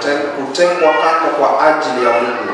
kute- kutengwa kando kwa ajili ya Mungu.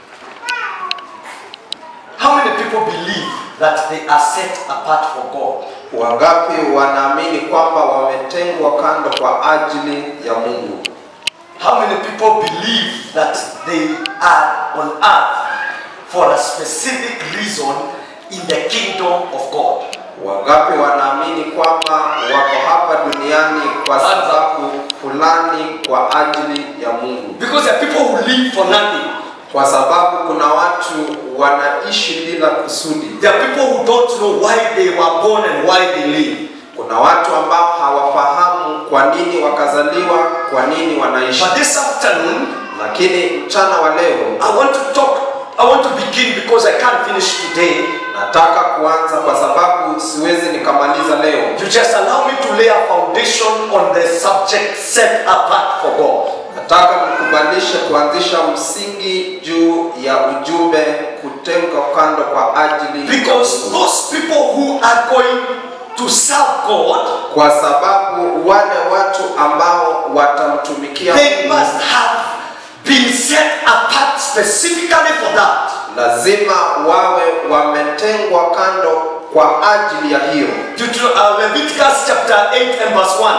How many people believe that they are set apart for God? Wangapi wanaamini kwamba wametengwa kando kwa ajili ya Mungu? How many people believe that they are on earth for a specific reason in the kingdom of God? Wangapi wanaamini kwamba wako hapa duniani kwa sababu fulani kwa ajili ya Mungu? Because there are people who live for nothing. Kwa sababu kuna watu wanaishi bila kusudi. There are people who don't know why they were born and why they live. Kuna watu ambao hawafahamu kwa nini wakazaliwa, kwa nini wanaishi. But this afternoon, Lakini mchana wa leo I want to talk, I want to begin because I can't finish today. nataka kuanza kwa sababu siwezi nikamaliza leo. You just allow me to lay a foundation on the subject set apart for God. Nataka nikubalishe kuanzisha msingi juu ya ujumbe kutengwa kando kwa ajili ya Because Mungu. those people who are going to serve God, kwa sababu wale watu ambao watamtumikia they Mungu must have been set apart specifically for that. lazima wawe wametengwa kando kwa ajili ya hiyo. Deutero- uh, Leviticus chapter 8 and verse 1.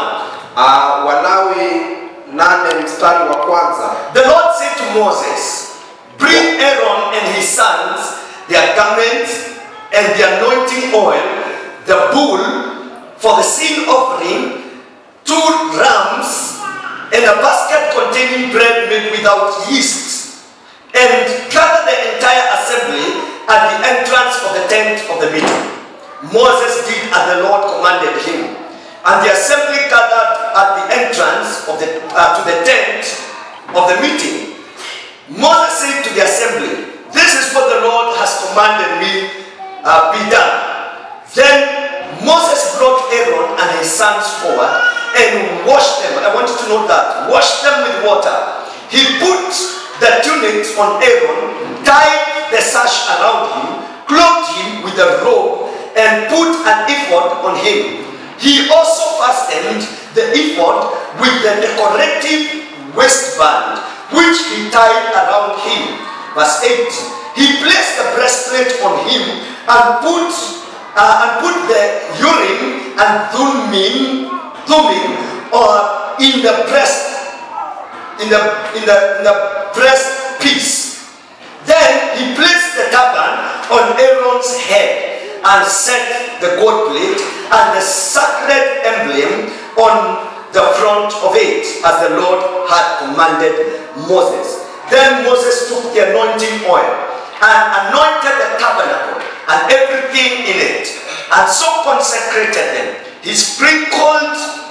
Uh, Walawi nane mstari wa kwanza The Lord said to Moses, Bring Aaron and his sons their garments and the anointing oil, the bull for the sin offering, two rams, and a basket containing bread made without yeast, and gather the entire assembly at the entrance of the tent of the meeting. Moses did as the Lord commanded him. And the assembly gathered at the entrance of the, uh, to the tent of the meeting. Moses said to the assembly, This is what the Lord has commanded me uh, be done. Then Moses brought Aaron and his sons forward and washed them. I want you to note that. Washed them with water. He put the tunics on Aaron, tied the sash around him, clothed him with a robe, and put an ephod on him. He also fastened the ephod with the decorative waistband, which he tied around him. Verse 8. He placed the breastplate on him and put uh, and put the urim and thummim, thummim or in the breast in the in the in the breast piece. Then he placed the turban on Aaron's head and set the gold plate and the sacred emblem on the front of it, as the Lord had commanded Moses. Then Moses took the anointing oil and anointed the tabernacle and everything in it, and so consecrated them. He sprinkled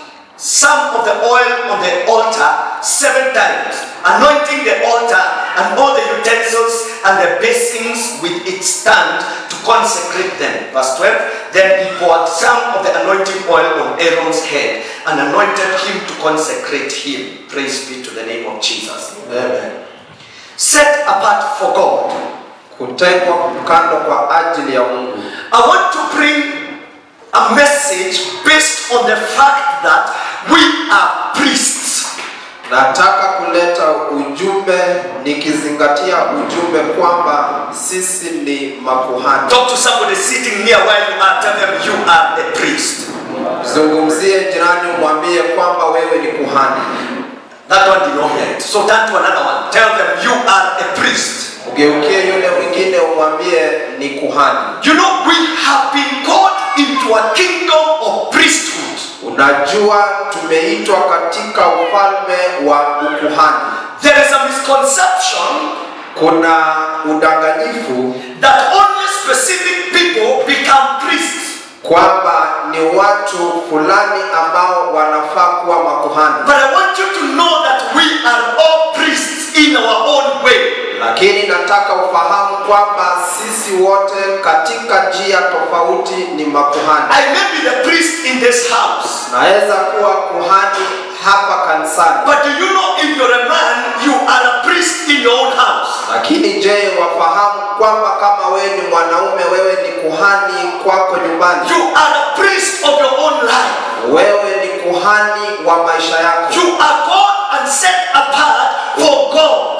some of the oil on the altar seven times, anointing the altar and all the utensils and the basins with its stand to consecrate them. Verse 12 Then he poured some of the anointing oil on Aaron's head and anointed him to consecrate him. Praise be to the name of Jesus. Amen. Set apart for God. kutengwa kando kwa ajili ya Mungu. I want to bring a message based on the fact that we are priests. Nataka kuleta ujumbe nikizingatia ujumbe kwamba sisi ni makuhani. Talk to somebody sitting near where you are, tell them you are a priest. Zungumzie jirani, umwambie kwamba wewe ni kuhani. That one did not hear it. So turn to another one. Tell them you are a priest. Ugeukie yule mwingine umwambie ni kuhani. You know, we have been called into a kingdom of priesthood. Unajua tumeitwa katika ufalme wa ukuhani. There is a misconception Kuna udanganyifu that only specific people become priests. kwamba ni watu fulani ambao wanafaa kuwa makuhani, But I want you to know that we are all priests in our own way. lakini nataka ufahamu kwamba sisi wote katika njia tofauti ni makuhani. I may be the priest in this house. Naweza kuwa kuhani hapa kanisani, But do you know if you're a man, you are a priest in your own house? lakini je, wafahamu kwamba kama wewe ni mwanaume, wewe ni kuhani kwako nyumbani? You are a priest of your own life. Wewe ni kuhani wa maisha yako. You are called and set apart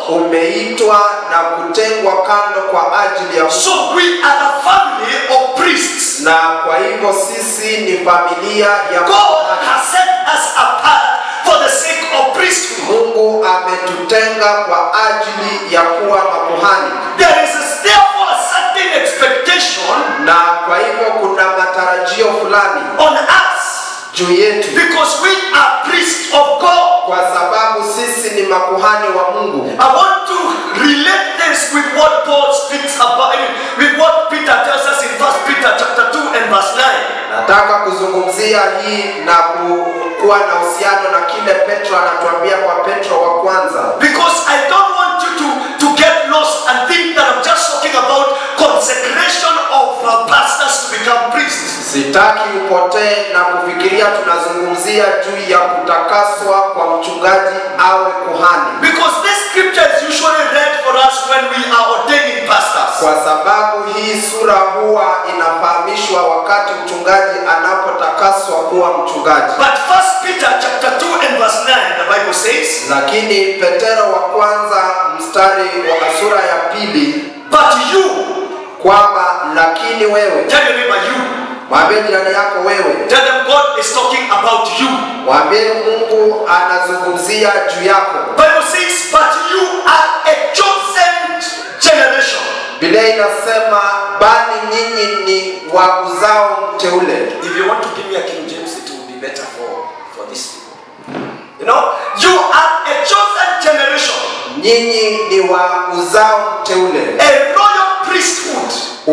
umeitwa na kutengwa kando kwa ajili ya Mungu. So we are a family of priests. na kwa hivyo sisi ni familia ya God makuhani. has set us apart for the sake of priesthood. Mungu ametutenga kwa ajili ya kuwa makuhani, There is therefore a certain expectation na kwa hivyo kuna matarajio fulani on us juu yetu, because we are priests of God. kwa sababu sisi ni makuhani wa Mungu. I want to relate this with what Paul speaks about, I mean, with what Peter tells us in 1 Peter chapter 2 and verse 9. Nataka kuzungumzia hii na ku- kuwa na uhusiano na kile Petro anatuambia kwa Petro wa kwanza, Because I don't want you to, to get lost and think that I'm just talking about consecration of uh, pastors to become priests. sitaki upotee na kufikiria tunazungumzia juu ya kutakaswa kwa mchungaji awe kuhani. Because this scripture is usually read for us when we are ordaining pastors. kwa sababu hii sura huwa inafahamishwa wakati mchungaji anapotakaswa kuwa mchungaji. But First Peter chapter 2 and verse 9, the Bible says, Lakini Petero wa kwanza mstari wa sura ya pili But you, kwamba lakini wewe, tell your neighbor you, mwambie jirani yako wewe, tell them God is talking about you. mwambie Mungu anazungumzia juu yako. Bible says, But you are a chosen generation. Biblia inasema bali nyinyi ni wa uzao mteule. If you want to give me a King James, it will be better for, for these people. You know, you are a chosen generation, Nyinyi ni wa uzao mteule, a royal priesthood,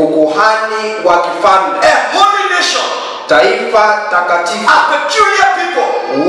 ukuhani wa kifalme, a holy nation, taifa takatifu, a peculiar people,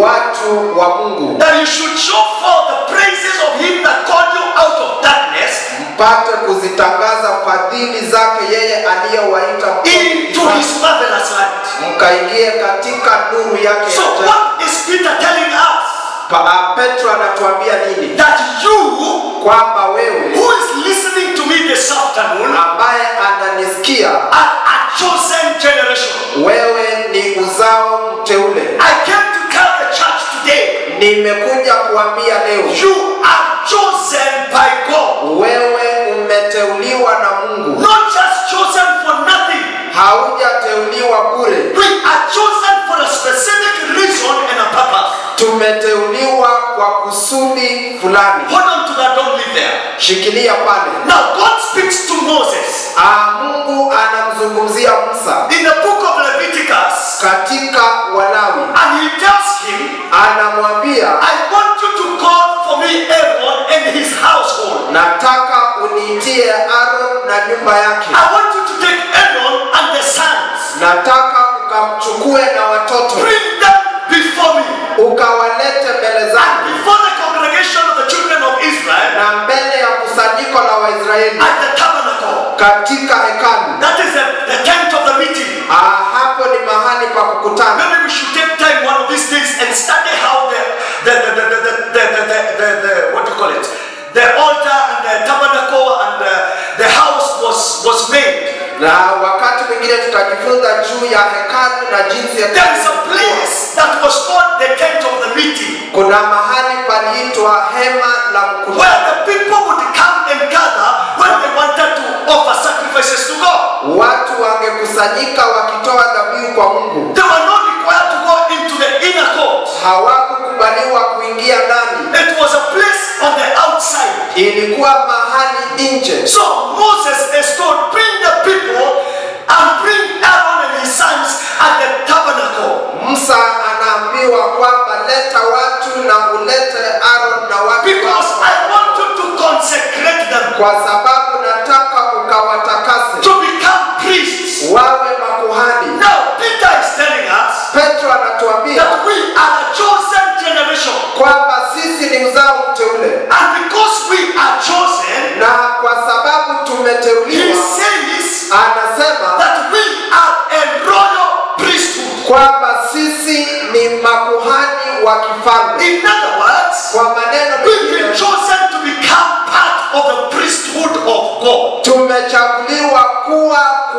watu wa Mungu, that you should show forth the praises of him that called you out of darkness mpate kuzitangaza fadhili zake yeye aliyewaita into his marvelous light. mkaingie katika nuru yake So ya ajabu. what is Peter telling us? Pa- ah, Petro anatuambia nini? That you Kwamba wewe who is listening to me this afternoon ambaye ananisikia, are a chosen generation. wewe ni uzao mteule. I came to tell the church today, Nimekuja kuambia leo, you are chosen by God. wewe umeteuliwa na Mungu, Not just chosen for nothing. haujateuliwa bure. We are chosen for a specific reason and a purpose. Tumeteuliwa kwa kusudi fulani. Hold on to that, don't leave there. Shikilia pale. Now, God speaks to Moses Ah, Mungu anamzungumzia Musa in the book of Leviticus katika Walawi, and he tells him, anamwambia I want you to call for me Aaron and his household. nataka uniitie Aaron na nyumba yake, I want you to take Aaron and the sons, nataka ukamchukue na watoto bring them before me, ukawalete mbele and zangu before the congregation of the children of Israel na mbele ya kusanyiko la Waisraeli at the tabernacle. katika hekalu. That is the, the tent of the meeting. Ah, hapo ni mahali pa kukutana. Maybe we should take time one of these days and study how the the the the the, the, the, the, the, the, the what do you call it? The altar and the tabernacle and the, the house was was made. Na wakati mwingine tutajifunza juu ya hekalu na jinsi There is a hekalu place that was called the tent of the meeting, kuna mahali paliitwa hema la where mkutano. the people would come and gather when they wanted to offer sacrifices to God. Watu wangekusanyika wakitoa dhabihu kwa Mungu, They were not required to go into the inner court. hawakukubaliwa kuingia ndani, It was a place on the outside. ilikuwa mahali nje. So Moses is told, bring the people and bring Aaron and his sons at the tabernacle. Musa anaambiwa kwamba leta watu na ulete Aaron na watu Because wako, I want you to consecrate them kwa sababu nataka ukawatakase to become priests. wawe makuhani. Now, Peter is telling us Petro anatuambia that we are a chosen generation. kwamba sisi ni uzao mteule, And because we are chosen, na kwa sababu he tumeteuliwa, says anasema that we are a royal priesthood. kwamba sisi ni makuhani wa kifalme. In other words, Kwa maneno we've been mengine, chosen to become part of the priesthood of God. tumechaguliwa kuwa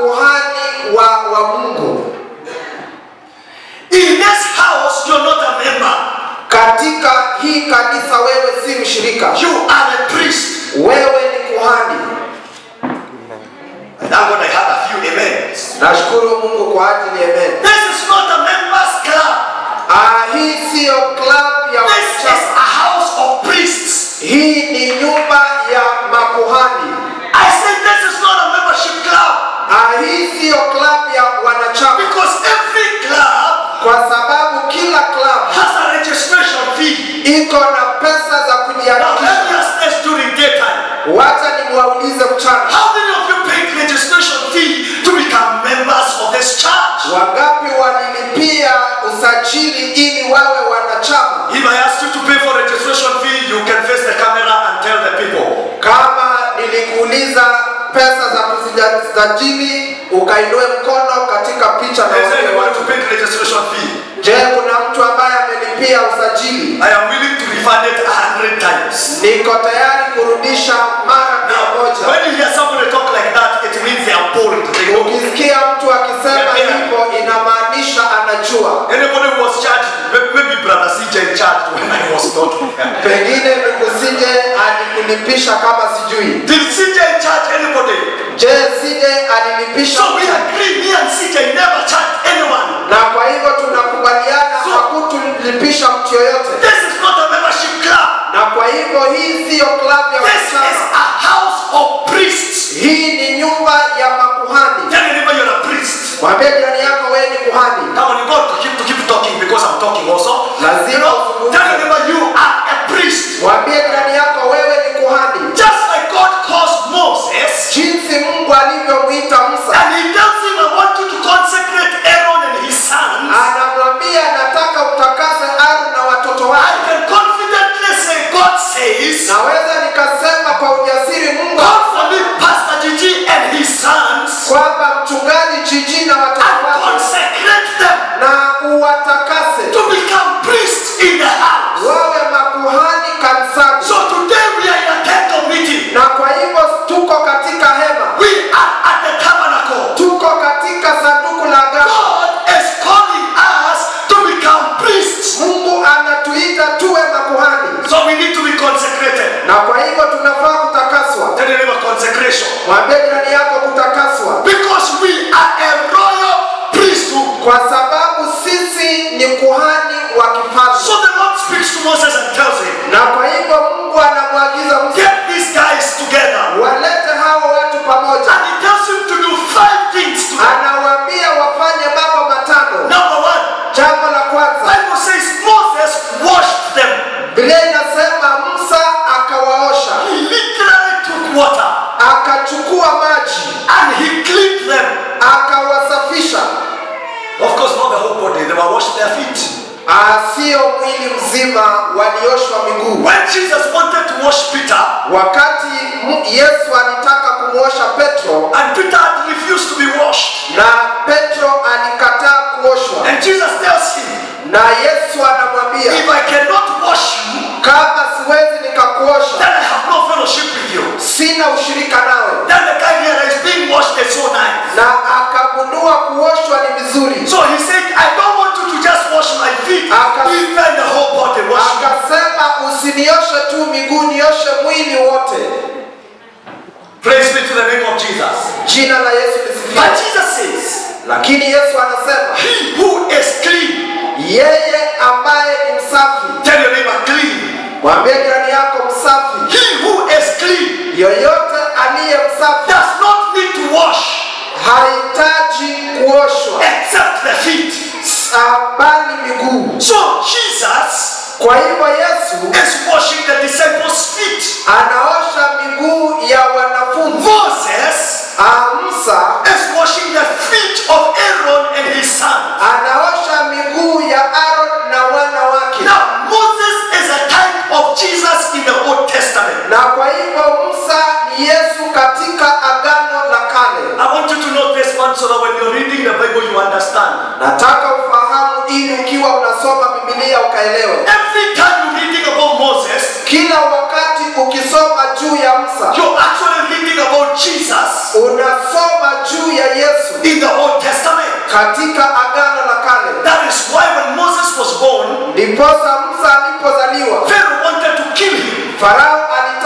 kuhani wa, wa Mungu. In this house, you're not a member. Katika hii kanisa wewe si mshirika, You are a priest. wewe ni kuhani And thank God I had a few amens. nashukuru mungu kwa ajili ya amen This is not a members club. Ah, hii siyo club ya This is wasichana a house of priests. hii ni nyumba ya makuhani I said this is not a membership club Ah, hii siyo club ya wanachama because every club kwa sababu kila club has a registration fee. iko na pesa za Now kujiandikisha let me ask this during daytime. wacha nimwaulize mchana How many of you paid registration fee to become members of this church? wangapi walilipia usajili ili wawe wanachama If I ask you to pay for registration fee, you can face the camera and tell the people. kama nilikuuliza pesa za kuzisajili ukainue mkono katika picha na Is there wale anyone watu who paid registration fee? je kuna mtu ambaye amelipia usajili I am willing to refund it a hundred times. niko tayari kurudisha mara mia Now, moja when you hear somebody talk like that, it means they are bold. They know. ukisikia mtu akisema Yeah. hivyo inamaanisha anajua Anybody who was charged, may- maybe Brother CJ charged when I was not here. pengine ndugu sije alikulipisha kama sijui Did CJ charge anybody? je sije alilipisha So we agree, me and CJ never charged anyone. na kwa hivyo tunakubaliana So- hakutulipisha mtu yoyote This is not a membership club. na kwa hivyo hii siyo klabu ya This is wasichana a house of priests. hii ni nyumba ya makuhani Tell your neighbor you're a priest. mwambie jirani yako wewe ni kuhani Come on, you got to keep to keep talking because I'm talking also. Lazima You know, uzungumze. tell your neighbor you are a priest. mwambie jirani yako wewe ni kuhani Just like God calls Moses, jinsi mungu alivyomwita musa and he tells him, I want you to consecrate Aaron and his sons. anamwambia nataka utakase aru na watoto I wake can confidently say, God says, naweza nikasema kwa ujasiri mungu God for me, Pastor Gigi and his sons, kwamba mchungaji jiji na watoto and wake consecrate them na uwatakase to become priests in the house. wawe makuhani kanisani So today we are in a temple meeting. na kwa hivyo tuko katika hema We are at the tabernacle. tuko katika sanduku la agano God is calling us to become priests. mungu anatuita tuwe makuhani So we need to be consecrated. na kwa hivyo tunafaa kutakaswa Tell your neighbor consecration. mwambie jirani yako kutakaswa Because we are a royal priesthood. kwa sababu sisi ni kuhani wa kifalme So the Lord speaks to Moses and tells him, na kwa hivyo mungu anamwagiza Musa Get these guys together. walete hao watu pamoja And he tells him to do five things to them. anawaambia wafanye mambo matano Number one, jambo la kwanza Bible says Moses washed them. biblia inasema musa akawaosha He literally took water akachukua maji and he cleaned them. akawasafisha Of course, not the whole body. They were washed their feet. Ah, sio mwili mzima walioshwa miguu When Jesus wanted to wash Peter, wakati mu- yesu alitaka kumwosha petro and Peter had refused to be washed, na petro alikataa kuoshwa and Jesus tells him, na yesu anamwambia If I cannot wash you, kama siwezi nikakuosha then I have no fellowship with you. sina ushirika nawe Then the guy here is being washed is so nice. na akagundua kuoshwa ni vizuri So he said, I don't want you to just wash my feet, Aka- even the whole body wash me. akasema usinioshe tu miguu nioshe mwili wote Praise be to the name of Jesus. jina la yesu But lisifiwe Jesus says, lakini yesu anasema He who is clean, yeye ambaye ni msafi tell your neighbor clean. mwambie jirani yako msafi He who is clean yoyote aliye msafi does not need to wash hahitaji kuoshwa except the feet. ah, bali miguu So Jesus kwa hivyo yesu is washing the disciples' feet. anaosha miguu ya wanafunzi Moses Ah, musa is washing the feet of Aaron and his son. anaosha miguu ya aron na wana wake Now, Moses is a type of Jesus in the Old Testament. na kwa hivyo musa ni yesu katika agano la kale I want you to know this one so that when you're reading the Bible, you understand. nataka ufahamu ili ukiwa unasoma bibilia ukaelewe Every time you're reading about Moses, kila wakati ukisoma juu ya musa you're actually reading about Jesus unasoma juu ya yesu in the Old Testament. katika agano la kale That is why when Moses was born, ndiposa musa alipozaliwa Pharaoh wanted to kill him. farao alitaka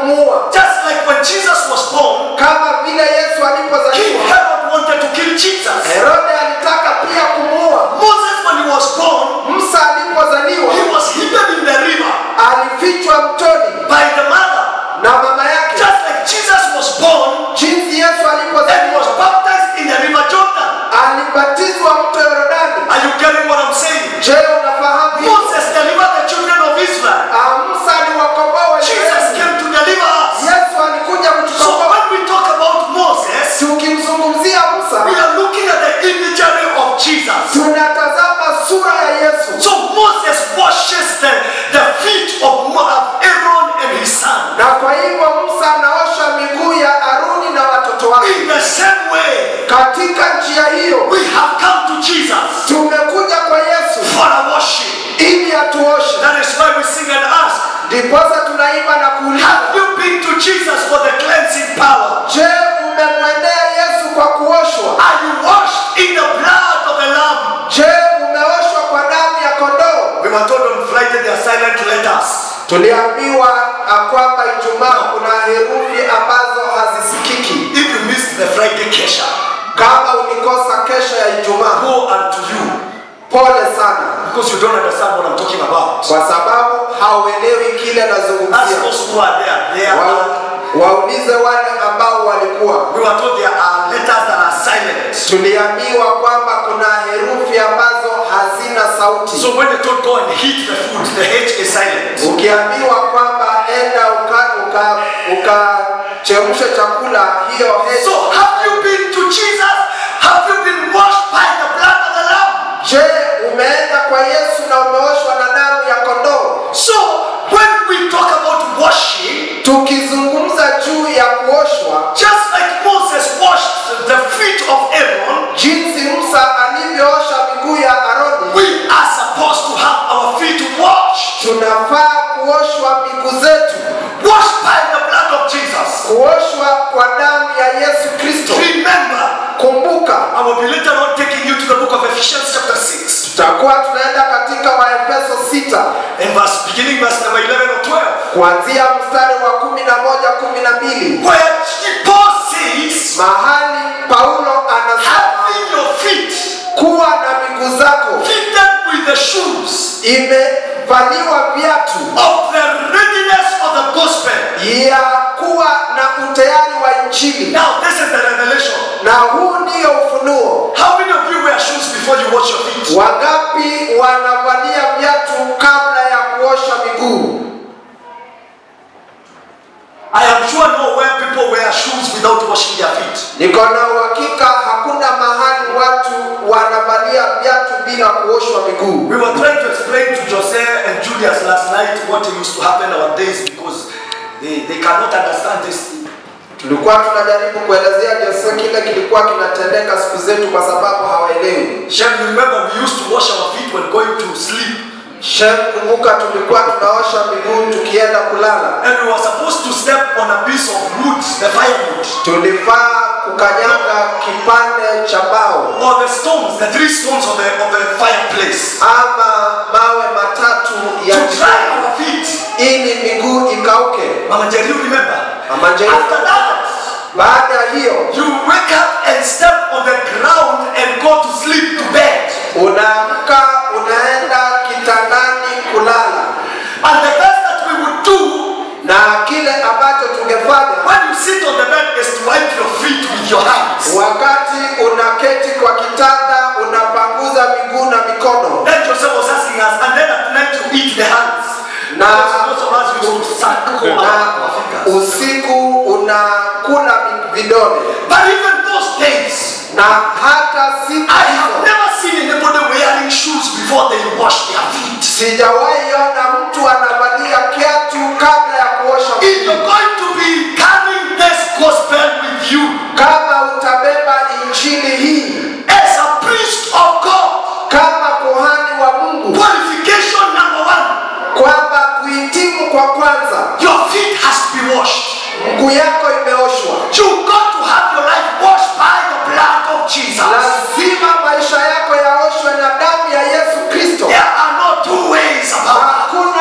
kumuua Just like when Jesus was born, kama vile yesu King alipozaliwa Herod wanted to kill Jesus. herode alitaka pia kumuua Moses, when he was born, musa alipozaliwa he was hidden in the river alifichwa mtoni by the mother. na mama yake Just like Jesus was born jinsi yesu and alipozaliwa was baptized in the river Jordan. alibatizwa mto yorodani Are you getting what I'm saying? je unafahamu hivyo? Moses delivered the children of Israel. Ah, musa aliwakomboa Jesus Waisraeli. came to deliver us. yesu alikuja So kutukomboa when we talk about Moses, tukimzungumzia musa we are looking at the imagery of Jesus. tunatazama sura ya yesu So Moses washes the, the feet of Moab, Aaron and his son. na kwa hivyo musa anaosha miguu ya aruni na watoto wake In the same way, katika njia hiyo we have come to Jesus tumekuja kwa yesu for a worship. ili atuoshe That is why we sing and ask, ndiposa tunaimba na kuuliza have you been to Jesus for the cleansing power? je umemwendea yesu kwa kuoshwa Are you washed in the blood of the Lamb? je umeoshwa kwa damu ya kondoo We were told on Friday they are silent letters. tuliambiwa ah, kwamba ijumaa kuna herufi ambazo hazisikiki If you missed the Friday kesha, kama ulikosa kesho ya ijumaa go unto you pole sana because you don't understand what I'm talking about. kwa sababu hauelewi kile Ask nazungumzia those who are there. There Wa- are, waulize wale ambao walikuwa we were told there are letters that are silent. tuliambiwa kwamba kuna herufi ambazo hazina sauti So when they told go and heat the food, the H is silent. ukiambiwa kwamba enda ukachemshe uka, ukachemshe chakula hiyo he- So have you been to Jesus? Have you been washed by the blood of the Lamb? je umeenda kwa yesu na umeoshwa na damu ya kondoo So when we talk about washing, tukizungumza juu ya kuoshwa just like Moses washed the feet of Aaron, jinsi musa alivyoosha miguu ya aroni we are supposed to have our feet washed. tunafaa kuoshwa miguu zetu Washed by the blood of Jesus. kuoshwa kwa damu ya yesu kristo Remember, kumbuka I will be later on taking you to the book of Ephesians chapter 6 tutakuwa tunaenda katika waefeso 6 and verse beginning verse number 11 or 12. kuanzia mstari wa kumi na moja kumi na mbili Where Paul says, mahali paulo anasema having your feet kuwa na miguu zako fitted with the shoes imevaliwa viatu of the readiness of the gospel. ya kuwa na utayari wa injili Now, this is the revelation. na huu ndiyo ufunuo How many of you wear shoes before you wash your feet? wangapi wanavalia viatu kabla ya kuosha miguu I am sure nowhere people wear shoes without washing their feet. niko na uhakika hakuna mahali watu wanavalia viatu bila kuoshwa miguu We were trying to explain to Jose and Julius last night what used to happen nowadays because they, they cannot understand this. tulikuwa tunajaribu kuelezea Jose kile kilikuwa kinatendeka siku zetu kwa sababu hawaelewi Shem, you remember we used to wash our feet when going to sleep. shem kumbuka tulikuwa tunaosha miguu tukienda kulala And we were supposed to step on a piece of wood, the firewood, tulifaa kukanyaga kipande cha mbao or the stones, the three stones of the, of the fireplace, ama mawe matatu ya to dry jikoni our feet. ili miguu ikauke Mama Jerry, you remember? Mama Jerry. After that, baada ya hiyo you wake up and step on the ground and go to sleep to bed. unaamka unaenda kitandani kulala And the best that we would do na kile ambacho tungefanya when you sit on the bed is to wipe your feet with your hands. wakati unaketi kwa kitanda unapanguza miguu na mikono Then Joseph was asking us, and then at night you eat the hands. Now- Because most of us used to suck our na fingers. usiku unakula mi- vidole But even those days, na hata siku I have hizo never seen anybody wearing shoes before they wash their feet. sijawahi ona mtu anavalia kiatu kabla ya kuosha If miguu. you're going to be carrying this gospel with you kama utabeba injili hii as a priest of God, kama kuhani wa mungu qualification number one, kwamba kuhitimu kwa kwanza your feet has to be washed. mguu yako imeoshwa You got to have your life washed by the blood of Jesus. lazima maisha yako yaoshwe na damu ya yesu kristo There are no two ways about it. hakuna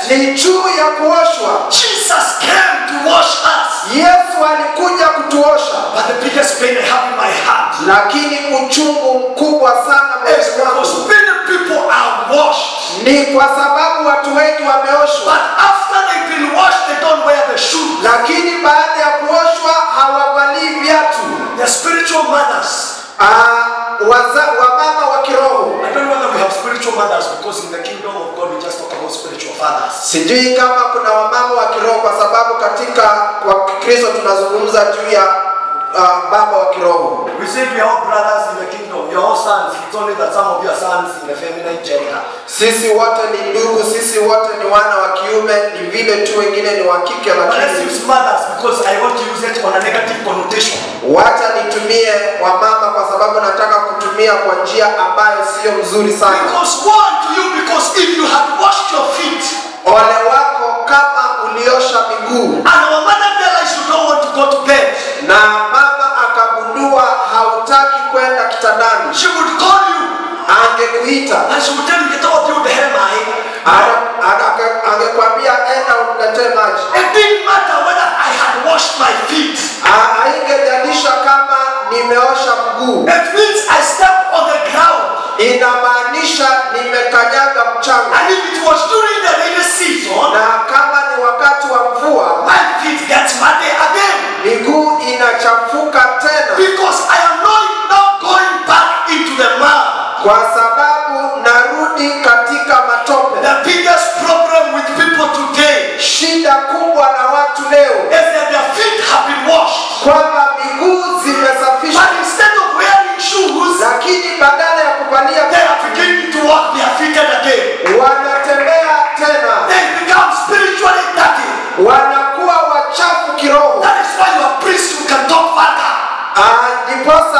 ni juu ya kuoshwa Jesus came to wash us. yesu alikuja kutuosha But the biggest pain I have in my heart lakini uchungu mkubwa sana is moyoni because mwangu many people are washed. ni kwa sababu watu wengi wameoshwa But after they've been washed, they don't wear the shoes. lakini baada ya kuoshwa hawavalii viatu They're spiritual mothers. Ah, waza, wamama wa kiroho I don't know whether we have spiritual mothers because in the kingdom of God we just talk about spiritual fathers. sijui kama kuna wamama wa kiroho kwa sababu katika kwa kristo tunazungumza juu ya uh, baba wa kiroho We said we are all brothers in the kingdom. We are all sons. It's only that some of you are sons in the feminine gender. sisi wote ni ndugu sisi wote ni wana wa kiume ni vile tu wengine ni wa kike But let's lakini use mothers because I want to use it on a negative connotation. wacha nitumie wamama kwa sababu nataka kutumia kwa njia ambayo sio mzuri sana Because woe to you because if you had washed your feet ole wako kama uliosha miguu and our mother realized you don't want to go to bed, na mama akagundua hautaki kwenda kitandani she would call you angekuita and she would tell you, get off you the hair, Ana- ana- ange- angekwambia enda uniletee maji It didn't matter whether I had washed my feet. Ha- haingejalisha kama nimeosha mguu It means I stepped on the ground. inamaanisha nimekanyaga mchanga And if it was during the rainy season, na kama ni wakati wa mvua my feet get muddy again. miguu inachafuka tena Because I am not now going back into the mud. kwa sababu narudi katika matope The biggest problem with people today shida kubwa na watu leo is that their feet have been washed. kwamba miguu zimesafishwa But instead of wearing shoes, lakini badala ya kuvalia they are beginning to walk barefooted again. wanatembea tena They become spiritually dirty. wanakuwa wachafu kiroho That is why you are priests who can talk vulgar. Ah, ndiposa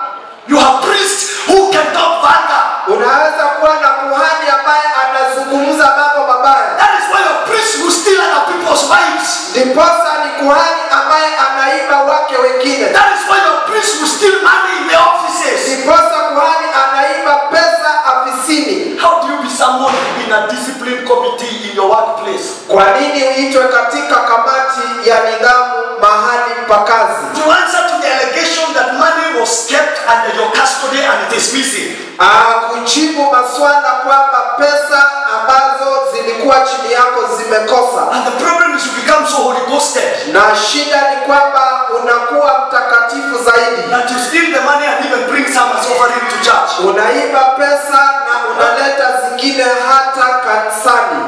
You have priests who can talk vulgar. unaweza kuwa na kuhani ambaye anazungumza mambo mabaya That is why you have priests who steal other people's wives. ndiposa ni kuhani ambaye anaiba wake wengine That is why you have priests who steal money in the offices. ndiposa kuhani anaiba pesa afisini How do you be someone in a discipline committee in your workplace? kwa nini uitwe katika kamati ya nidhamu mahali pa kazi To answer to the allegation that money was kept under your custody and it is missing. Ah, kujibu maswala kwamba pesa ambazo zilikuwa chini yako zimekosa And the problem is you become so Holy Ghosted na shida ni kwamba unakuwa mtakatifu zaidi that you steal the money and even bring some as offering to church. unaiba pesa na unaleta zingine hata kanisani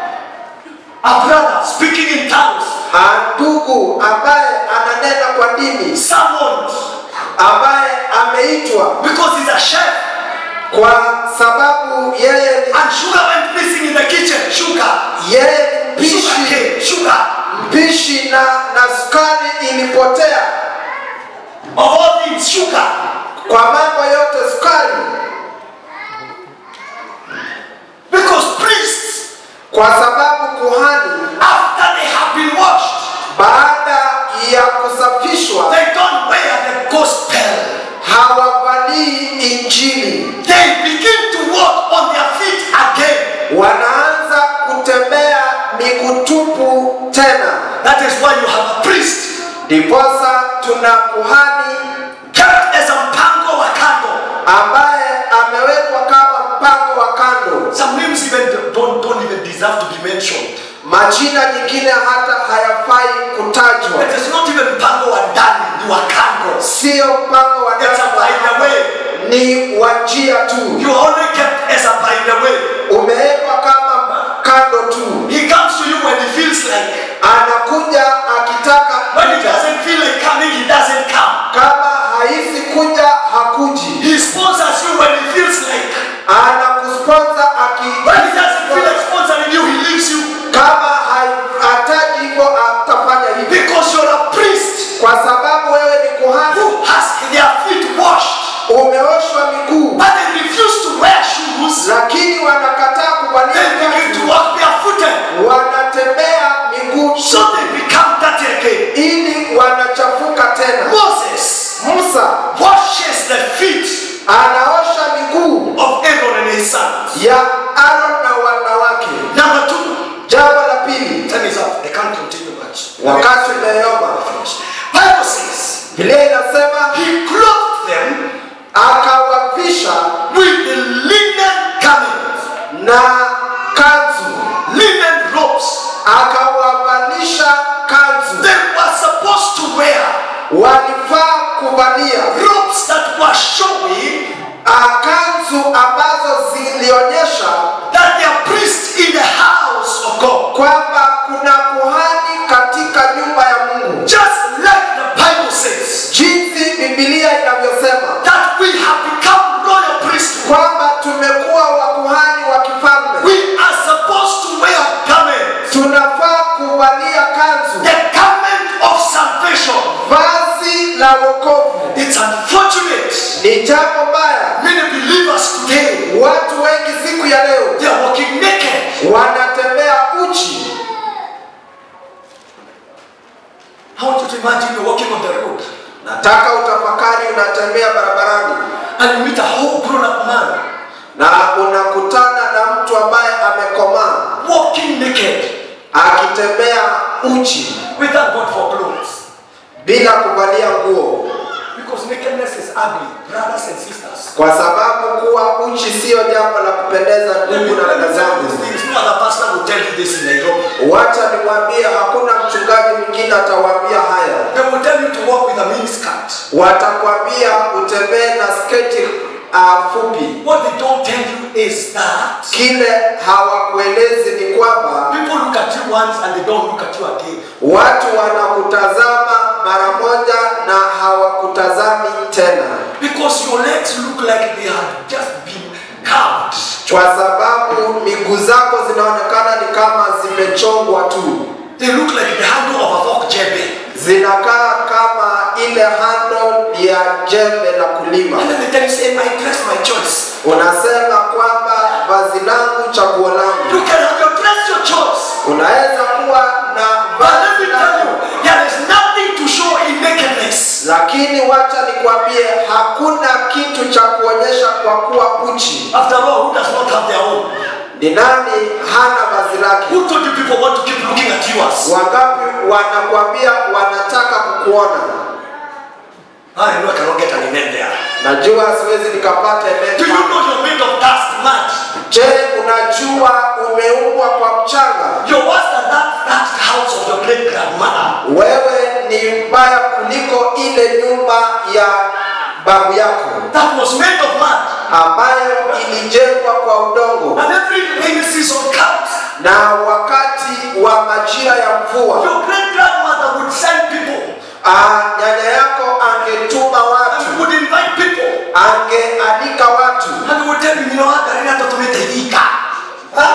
A brother speaking in tongues, Ah, ndugu ambaye ananena kwa dini summoned ambaye ameitwa because he's a chef kwa sababu yeye ni, and sugar went missing in the kitchen. Sugar. yeye ni Sugar mpishi came. Sugar. mpishi na, na sukari ilipotea Of all things, sugar. kwa mambo yote sukari Because priests, kwa sababu kuhani after they have been washed, baada ya kusafishwa they don't wear the gospel. hawavalii injili They begin to walk on their feet again. wanaanza kutembea miguu tupu tena That is why you have a priest ndiposa tuna kuhani kept as a mpango wa kando. ambaye amewekwa kama mpango wa kando Some names even don't, don't even deserve to be mentioned. majina nyingine hata hayafai kutajwa It is not even mpango wa ndani, ni wa kando. sio mpango wa It's a by the way. ni wa njia tu You are only kept as a by the way. umewekwa kama kando tu He comes to you when he feels like. anakuja akitaka When he kuja. doesn't feel like coming, he doesn't come. kama hahisi kuja hakuji He sponsors you when he feels like. anakusponsa When he doesn't feel like sponsoring you, he leaves you. kama hai- hataji hivyo atafanya hivyo Because you're a priest kwa sababu wewe ni kuhani who has their feet washed. umeoshwa miguu But they refuse to wear shoes. lakini wanakataa kuvalia They begin to viatu. walk barefooted. wanatembea miguu So they become dirty again. ili wanachafuka tena Moses musa washes the feet anaosha miguu of Aaron and his sons. ya aron na wanawake Number two, jambo wakati umeyoba Bible says, biblia inasema He clothed them akawavisha with the linen garment, na kanzu linen robes. akawavalisha kanzu They were supposed to wear walifaa kuvalia robes that were showing ah, kanzu ambazo zilionyesha that they are priests in the house of God. kwamba kuna kuhani katika nyumba ya mungu Just like the Bible says jinsi bibilia inavyosema that we have become royal priesthood. kwamba tumekuwa wakuhani wa kifalme We are supposed to wear garments, tunafaa kuvalia kanzu the garment of salvation. vazi la wokovu It's unfortunate. ni jambo mbaya Many believers today watu wengi siku ya leo they are walking naked. wanatembea uchi I want you to imagine you're walking on the road nataka utafakari unatembea barabarani and you meet a whole grown-up man na unakutana na mtu ambaye amekomaa walking naked. akitembea uchi We thank God for clothes bila kuvalia nguo because nakedness is ugly, brothers and sisters. kwa sababu kuwa uchi siyo jambo la kupendeza Let me, ndugu na let me dada tell you zangu these things. No other pastor will tell you this in Nairobi. wacha niwaambie hakuna mchungaji mwingine atawaambia haya They will tell you to walk with a miniskirt. watakwambia utembee na sketi uh, fupi What they don't tell you is that kile hawakuelezi ni kwamba people look at you once and they don't look at you again. watu wanakutazama mara moja na hawakutazami tena Because your legs look like they have just been carved. kwa sababu miguu zako zinaonekana ni kama zimechongwa tu They look like the handle of a fork jebe. zinakaa kama ile handle ya jembe la kulima And then they tell you, say, my dress, my choice. unasema kwamba vazi langu chaguo You langu can have your dress, your choice. unaweza kuwa na But let me vazi tell you, lako there is nothing to show in nakedness. lakini wacha nikwambie hakuna kitu cha kuonyesha kwa kuwa uchi After all, who does not have their own? ni nani hana vazi lake Who told you people want to keep looking at yours? wangapi wanakwambia wanataka kukuona I know I cannot get an amen there. najua siwezi nikapata Do you amen. know you're made of dust, mud? je unajua umeumbwa kwa mchanga You're worse than that, that house of your great grandmother. wewe ni mbaya kuliko ile nyumba ya babu yako That was made of mud. ambayo ilijengwa kwa udongo And every rainy season comes. na wakati wa majira ya mvua Your great grandmother would send people ah, nyanya yako angetuma and watu would invite people. angealika watu And would tell you, you know, Gari na toto nitaidika. Huh?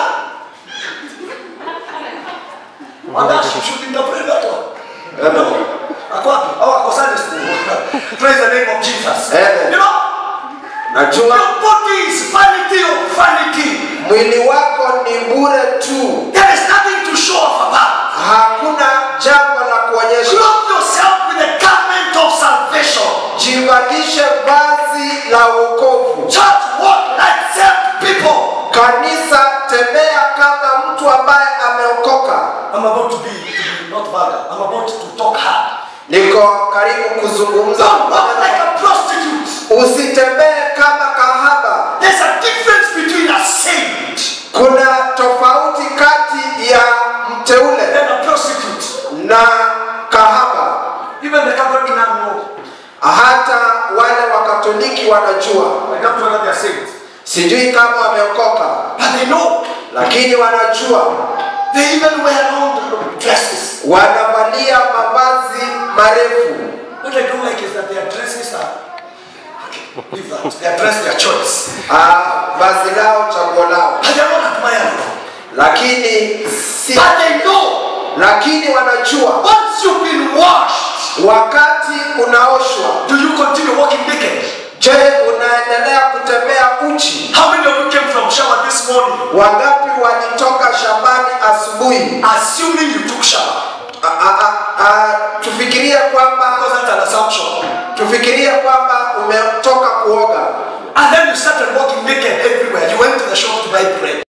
Wanda, she should interpret that one. Amen. Ako wapi? Oh, ako Sunday school. Praise the name of Jesus. Amen. You know, najua your body is vanity of vanity. mwili wako ni bure tu There is nothing to show off about. hakuna jambo la kuonyesha Clothe yourself with the garment of salvation. jivalishe vazi la wokovu Church, walk like saved people. kanisa tembea kama mtu ambaye ameokoka I'm about to be, to be not vulgar. I'm about to talk hard. niko karibu kuzungumza Don't walk like a prostitute. usitembee kama kahaba There's a difference between a saint kuna tofauti kati ya mteule and a prostitute. na kahaba Even the Catholic now know. hata wale wakatoliki wanajua I can't tell they are saints. sijui kama wameokoka But they know. lakini wanajua They even wear long dresses. wanavalia mavazi marefu What I don't like is that their dresses are. Okay, leave that. Their dress, their choice. ah, vazi lao chaguo lao And they're not admiring. lakini si, But they know. lakini wanajua Once you've been washed, wakati unaoshwa do you continue walking naked? je unaendelea kutembea uchi How many of you came from shower this morning? wangapi walitoka shambani asubuhi Assuming you took shower. A- a- a- a- tufikirie kwamba Because that's an assumption. tufikirie kwamba umetoka kuoga And then you started walking naked everywhere. You went to the shop to buy bread.